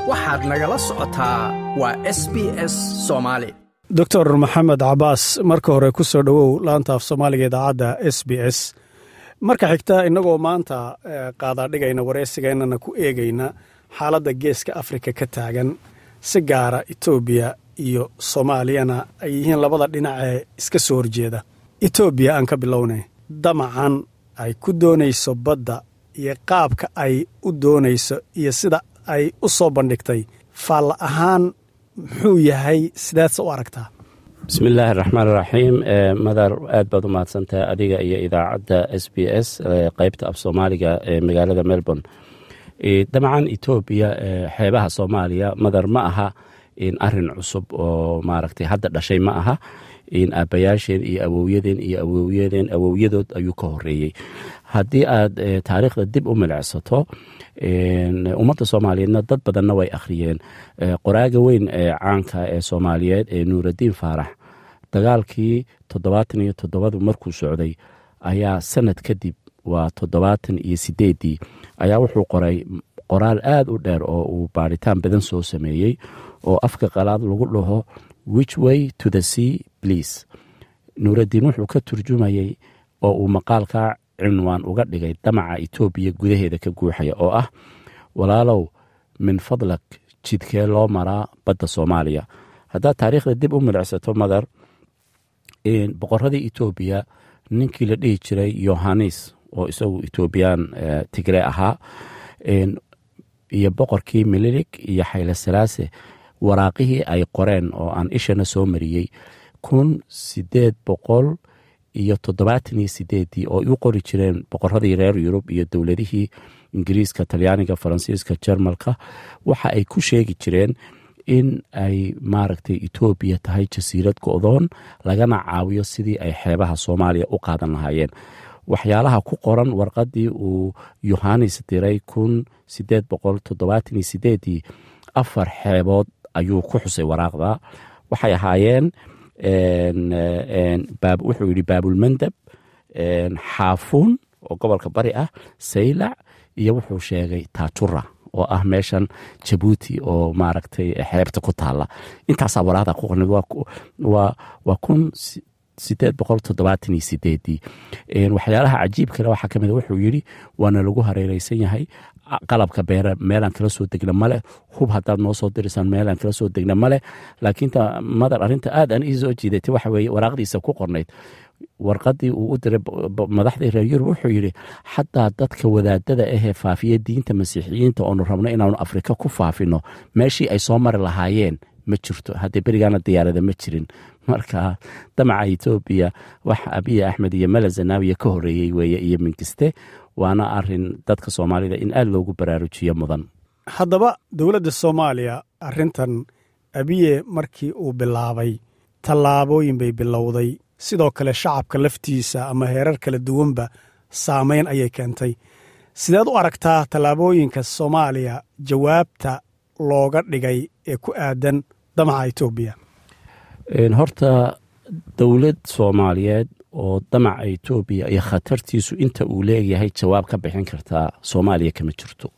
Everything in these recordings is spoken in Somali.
waxaad nagala socotaa waa s b s soomaali doctor maxamed cabaas marka hore ku soo dhowow laanta af soomaaliga idaacadda s b s marka xigta innagoo maanta qaadaadhigayna wareysigeennana ku eegayna xaaladda geeska afrika ka taagan si gaara etoobiya iyo soomaaliyana ay yihiin labada dhinac ee iska soo horjeeda etoobiya aan ka bilownay damacan ay ku doonayso badda iyo qaabka ay u doonayso iyo sida ay u soo bandhigtay faalla ahaan muxuu yahay sidaadse u aragtaa bismillaahi raxmaan raxiim madar aad baad u mahadsantahay adiga iyo idaacadda s b s qeybta af soomaaliga ee magaalada melbourne dabcan etoobiya xeebaha soomaaliya madar ma aha arin cusub oo maaragtay hadda dhashay ma aha aabbayaasheen iyo awowyadeen iyo awowyadeen awowyadood ayuu ka horeeyey haddii aad taariikhda dib u milicsato ummadda soomaaliyeedna dad badanna way akhriyeen qoraaga weyn ee caanka ee soomaaliyeed ee nuuraddiin faarax dagaalkii toddobaatan iyo toddobadu markuu socday ayaa sanad kadib waa toddobaatan iyo sideeddii ayaa wuxuu qoray qoraal aad u dheer oo uu baadhitaan badan soo sameeyey oo afka qalaad lagu dhaho which way to the sea please nuuraddiin wuxuu ka turjumayey oo uu maqaalkaa cinwaan uga dhigay damaca etoobiya gudaheeda ka guuxaya oo ah walaalow min fadlak jidkee loo maraa badda soomaaliya haddaad taariikhda dib u milicsato madar boqoradii etoobiya ninkii la dhihi jiray yohanis oo isagu etoobiyaan tigre ahaa iyo boqorkii mililig iyo xayle salaase waraaqihii ay qoreen oo aan ishana soo mariyey kun sideed boqol iyo toddobaatan iyo sideeddii oo u qori jireen boqoradii reer yurub iyo dowladihii ingiriiska talyaaniga faransiiska jermalka waxa ay ku sheegi jireen in ay maaragtay etoobiya tahay jasiirad go'doon lagana caawiyo sidii ay xeebaha soomaaliya u qaadan lahaayeen waxyaalaha ku qoran warqaddii uu yohanis diray kun sideed boqol toddobaatan iyo sideeddii afar xeebood ayuu ku xusay waraaqda waxay ahaayeen wuxuu yidhi baabulmandab xaafuun oo gobolka bari ah saylac iyo wuxuu sheegay taajura oo ah meeshan jabuuti oo maaragtay xeebta ku taalla intaasaa waraaqda ku qornay waa kun sideed boqol toddobaatan iyo sideeddii waxyaalaha cajiib kale waxaa kamid wuxuu yidhi waana lagu hareereysan yahay qalabka beere meelaan kala soo degna male hub haddaad noo soo dirisaan meelaan kala soo degna male laakiin madar arrinta aad aan ii soo jiidatay waxa weeye waraaqdiisa ku qornayd warqaddii uu u diray madaxdii reer yurub wuxuu yidhi xataa dadka wadaadada ahee faafiya diinta masiixiyiinta oonu rabno inaanu afrika ku faafino meeshii ay soo mari lahaayeen ma jirto haddee berigaana diyaarada ma jirin marka damaca etoobiya wax abiya axmed iyo mala zanaawiya ka horeeyey weeye iyo minkiste waana arin dadka soomaalida in aad loogu baraarujiyo mudan haddaba dowladda soomaaliya arrintan abiye markii uu bilaabay tallaabooyin bay bilowday sidoo kale shacabka laftiisa ama heerar kala duwanba saamayn ayay keentay sideed u aragtaa tallaabooyinka soomaaliya jawaabta looga dhigay ee ku aadan damaca etoobiya horta dowlad soomaaliyeed oo damaca etoobiya iyo khatartiisu inta uu leeyahay jawaab ka bixin kartaa soomaaliya kama jirto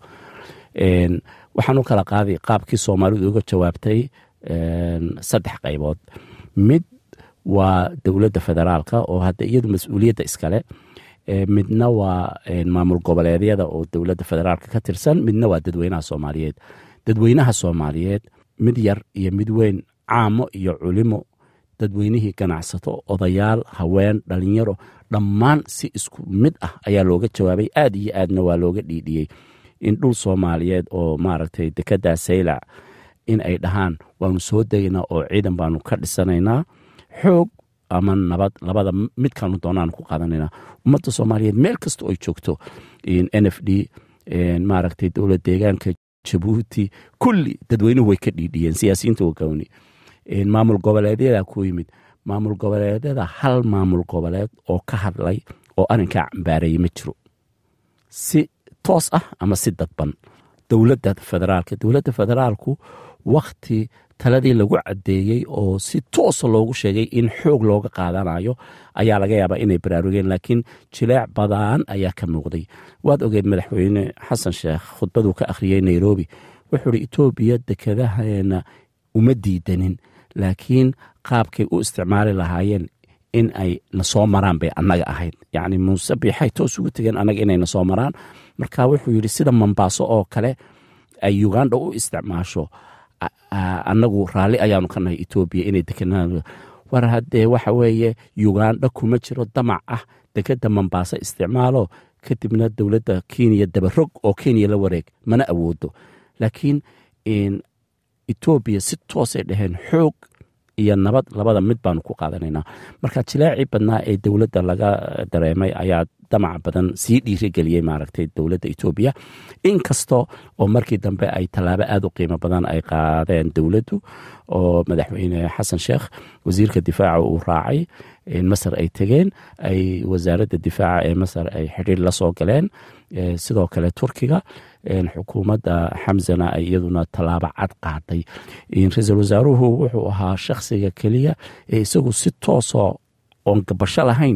waxaan u kala qaaday qaabkii soomaalidu uga jawaabtay saddex qaybood mid waa dowladda federaalka oo hadda iyadu mas-uuliyadda iskale midna waa maamul goboleedyada oo dowladda federaalka ka tirsan midna waa dadweynaha soomaaliyeed dadweynaha soomaaliyeed mid yar iyo mid weyn caamo iyo culimo dadweynihii ganacsato odayaal haween dhalinyaro dhammaan si isku mid ah ayaa looga jawaabay aad iyo aadna waa looga dhiidhiyey in dhul soomaaliyeed oo maaragtay dekeddaa saylac in ay dhahaan waanu soo degaynaa oo ciidan baanu ka dhisanaynaa xoog ama nabad labada midkaanu doonaanu ku qaadanaynaa ummadda soomaaliyeed meel kasta oo joogto n f d maaragtay dowlad deegaanka jabuuti kulli dadweynuhu way ka dhiidhiyeen siyaasiyiinta wagawni maamul goboleedyada ku yimid maamul goboleedyada hal maamul goboleed oo ka hadlay oo arrinkaa cambaareeyey ma jiro si toos ah ama si dadban dowladda federaalka dowladda federaalku wakhti taladii lagu caddeeyey oo si toosa loogu sheegay in xoog looga qaadanayo ayaa laga yaabaa inay baraarugeen laakiin jileec badaan ayaa ka muuqday waad ogeed madaxweyne xasan sheekh khudbaduu ka akhriyey nairobi wuxuu ihi etoobiya dekedaheena uma diidanin laakiin qaabkay u isticmaali lahaayeen in ay na soo maraan bay annaga ahayd yacni muuse biixay toos ugu tegeen annaga inay na soo maraan marka wuxuu yidhi sida mombaaso oo kale ay uganda u isticmaasho annagu raalli ayaanu ka nahay etoobiya inay dekenaan war haddee waxa weeye uganda kuma jiro damac ah dekeda mombaaso isticmaalo kadibna dowladda kenya dabarog oo kenya la wareeg mana awoodo laakiin etoobiya si toosay dhaheen xoog iyo nabad labada mid baanu ku qaadanaynaa marka jilaacii badnaa ee dowladda laga dareemay ayaa damac badan sii dhiirigeliyey maaragtay dowladda etoobiya inkasta oo markii dambe ay tallaabo aada u qiimo badan ay qaadeen dowladdu oo madaxweyne xasan sheekh wasiirka difaaca uu raacay masar ay tegeen ay wasaaradda difaaca ee masar ay xidhiir la soo galeen sidoo kale turkiga xukuumadda xamsana ay iyaduna tallaabo cad qaaday ra-iisul wasaaruhu wuxuu ahaa shakhsiga keliya ee isagu si toosoo oon gabasho lahayn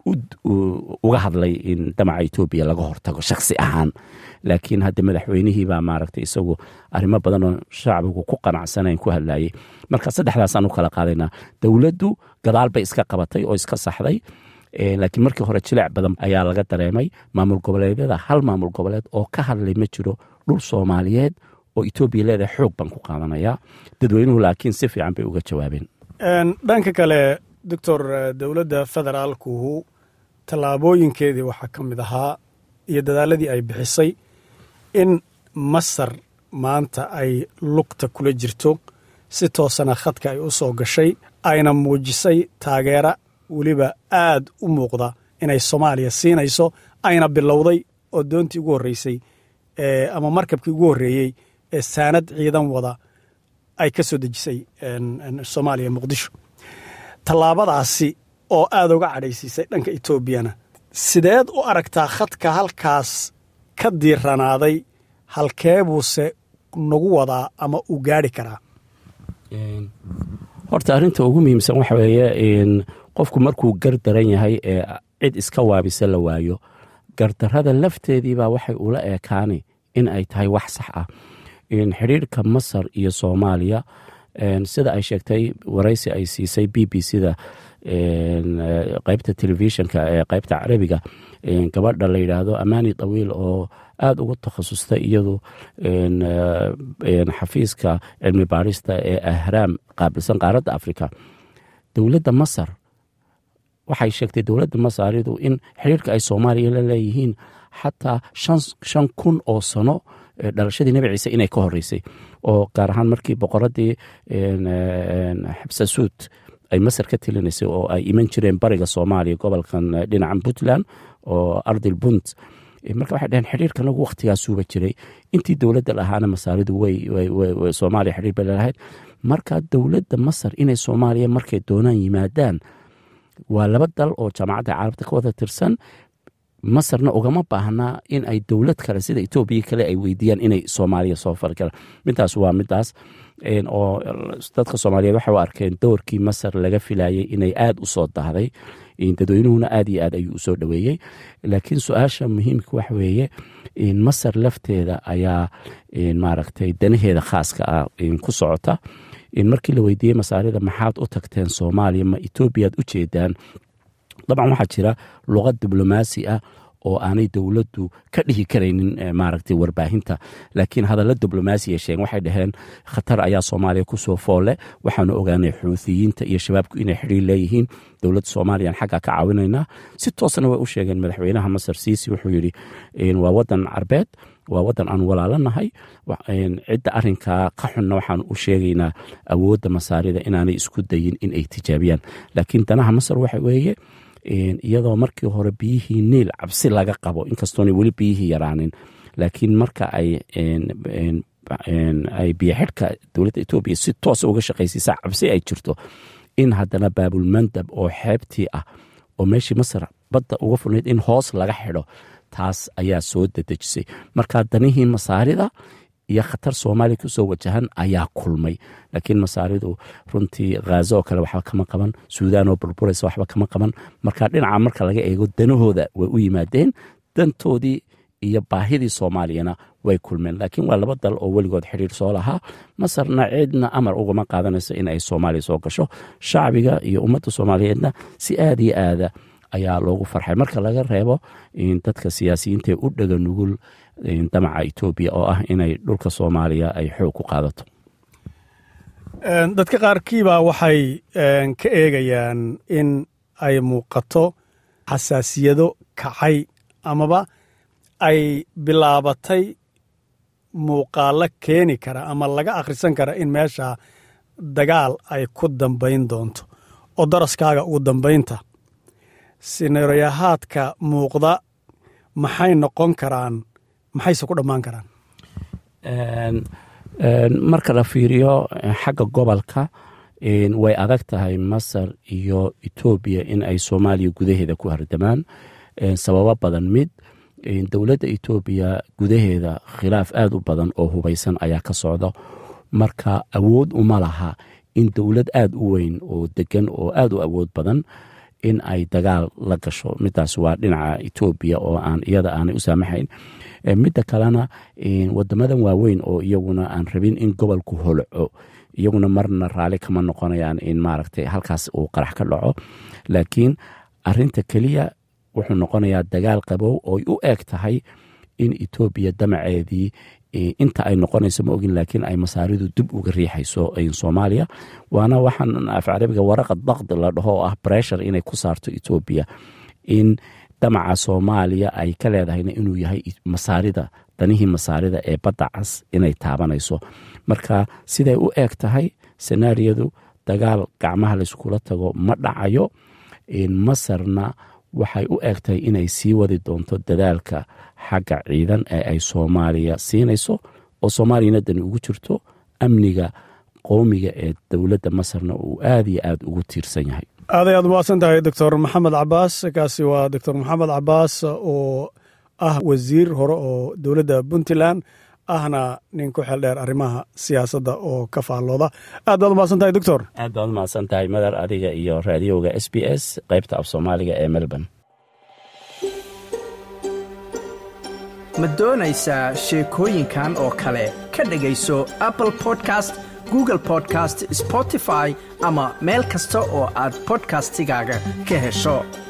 uga hadlay in damaca etoobiya laga hortago shakhsi ahaan laakiin hadda madaxweynihii baa maaragtay isagu arrimo badan oo shacbigu ku qanacsanayn ku hadlayay marka saddexdaasaan u kala qaadaynaa dowladdu gadaal bay iska qabatay oo iska saxday laakiin markii hore jileec badan ayaa laga dareemay maamul goboleedyada hal maamul goboleed oo ka hadlay ma jiro dhul soomaaliyeed oo etoobiya leedahay xoog baan ku qaadanayaa dadweynuhu laakiin si fiican bay uga jawaabeen dhanka kale doctor dowladda federaalkuhu tallaabooyinkeedii waxaa ka mid ahaa iyo dadaaladii ay bixisay in masar maanta ay lugta kula jirto si toosana khadka ay u soo gashay ayna muujisay taageera weliba aad u muuqda inay soomaaliya siinayso ayna bilowday oo doontii ugu horreysay ama markabkii ugu horreeyey ee saanad ciidan wada ay ka soo dejisay soomaaliya muqdisho tallaabadaasi oo aad uga cadhaysiisay dhanka etoobiyana sideed u aragtaa khadka halkaas ka diiranaaday halkee buuse nagu wadaa ama uu gaadhi karaa horta arrinta ugu muhiimsan waxa weeye qofku markuu gar daran yahay ee cid iska waabisa la waayo gardarrada lafteediibaa waxay ula eekaani in ay tahay wax sax ah xidhiirka masar iyo soomaaliya sida ay sheegtay waraysi ay siisay b b c da qaybta telefishinka ee qaybta carabiga gabadha la yidhaahdo amaani tawiil oo aada ugu takhasustay iyadu xafiiska cilmi baarista ee ahraam qaabilsan qaaradda africa dowladda masar waxay sheegtay dowladda masaaridu in xiriirka ay soomaaliya la leeyihiin xataa shan kun oo sano dhalashadii nebi ciise inay ka horeysay oo gaar ahaan markii boqoradii xabsasuud ay masar ka telinaysay oo ay iman jireen bariga soomaaliya gobolkan dhinacan puntland oo ardil punt marka waxay dhaheen xiriirka nagu wakhtigaasuuba jiray intii dowladda lahaana masaaridu soomaaliya xiriir bay lalahayd marka dowladda masar inay soomaaliya markay doonaan yimaadaan waa laba dal oo jaamacadda carabta ka wada tirsan masarna ugama baahnaa in ay dowlad kale sida etoobiya kale ay weydiiyaan inay soomaaliya soo fari karaan midaas waa midaas oo dadka soomaaliyeed waxay u arkeen doorkii masar laga filayay inay aada u soo dahday dadweynuhuna aad iyo aad ayuu usoo dhoweeyey laakiin su-aasha muhiimka waxa weeye masar lafteeda ayaa maaragtay danaheeda khaaska ah ku socota markii la weydiiyey masaarida maxaad u tagteen soomaaliya ma etoobiyaad u jeedaan dabcan waxaa jira luqad diblomaasi ah oo aanay dowladdu ka dhihi karaynin maaragtay warbaahinta laakiin hadalla diblomaasiya sheegen waxay dhaheen khatar ayaa soomaaliya kusoo foolle waxaanu ogaanay xuuthiyiinta iyo shabaabku inay xidhiir leeyihiin dowladda soomaaliyaan xaggaa ka caawinaynaa si toosna way u sheegeen madaxweynaha masar siisi wuxuu yidhi waa wadan carbeed waa wadan aan walaalanahay cidda arinkaa ka xunna waxaan u sheegaynaa awoodda masaarida inaanay isku dayin in ay tijaabiyaan laakiin danaha masar waxa weeye iyadoo markii hore biyihii niil cabsi laga qabo inkastoona weli biyihii yaraanin laakiin marka ay ay biyoxidhka dowladda etoobiya si toosa uga shaqaysiisaa cabsi ay jirto in haddana baabulmandab oo xeebtii ah oo meeshii masar badda uga furnayd in hoos laga xidho taas ayaa soo dadejisay marka danihii masaarida iyo khatar soomaaliya kusoo wajahan ayaa kulmay laakiin masaaridu runtii khaazo oo kale waxba kama qaban suudaan oo burburaysa waxba kama qaban marka dhinaca marka laga eego danahooda way u yimaadeen dantoodii iyo baahidii soomaaliyana way kulmeen laakiin waa laba dal oo weligood xidhiir soo lahaa masarna cidna amar ugama qaadanayso in ay soomaaliya soo gasho shacbiga iyo ummadda soomaaliyeedna si aada iyo aada ayaa loogu farxay marka laga reebo dadka siyaasiyiintaee u dhaga nugul damaca etoobiya oo ah inay dhulka soomaaliya ay xoog ku qaadato dadka qaarkiibaa waxay ka eegayaan in ay muuqato xasaasiyado kacay amaba ay bilaabatay muuqaalo keeni kara ama laga akhrisan kara in meesha dagaal ay ku dambayn doonto oo daraskaaga ugu dambaynta sineerayahaadka muuqda maxay noqon karaan maxayse ku dhammaan karaan marka la fiiriyo xagga gobolka way adag tahay masar iyo etoobiya in ay soomaaliya gudaheeda ku hardamaan sababo badan mid dowladda etoobiya gudaheeda khilaaf aada u badan oo hubaysan ayaa ka socda marka awood uma laha in dowlad aada u weyn oo degan oo aada u awood badan in ay dagaal la gasho midaas waa dhinaca etoobiya oo aan iyada aanay u saamaxayn midda kalena wadamadan waaweyn oo iyaguna aan rabin in gobolku holco iyaguna marna raali kama noqonayaan in maaragtay halkaas uu qarax ka dhaco laakiin arinta keliya wuxuu noqonayaa dagaal qabow ooy u eg tahay in etoobiya damaceedii inta ay noqonayso ma ogin laakiin ay masaaridu dib uga riixayso soomaaliya waana waxaan af carabiga waraqa daqdi la dhaho oo ah breshur inay ku saarto etoobiya in damaca soomaaliya ay ka leedahayna inuu yahay masaarida danihii masaarida ee badda cas inay taabanayso marka siday u eg tahay senaariyadu dagaal gacmaha layskula tago ma dhacayo masarna waxay u eg tahay inay sii wadi doonto dadaalka xagga ciidan ee ay soomaaliya siinayso oo soomaaliyana dani ugu jirto amniga qowmiga ee dowladda masarna uu aada iyo aada ugu tiirsan yahay aaday aad umahadsan tahay doctor maxamed cabaas kaasi waa doctor maxamed cabaas oo ah wasiir hore oo dowladda puntland ahna nin ku xeel dheer arrimaha siyaasadda oo ka faallooda aad baad umahadsan tahay doctor aad baad umahadsan tahay madar adiga iyo raadiyowga s b s qaybta af soomaaliga ee melbourne ma doonaysaa sheekooyinkan oo kale ka dhegayso apple podcast google podcast spotify ama meel kasta oo aad bodkastigaaga ka hesho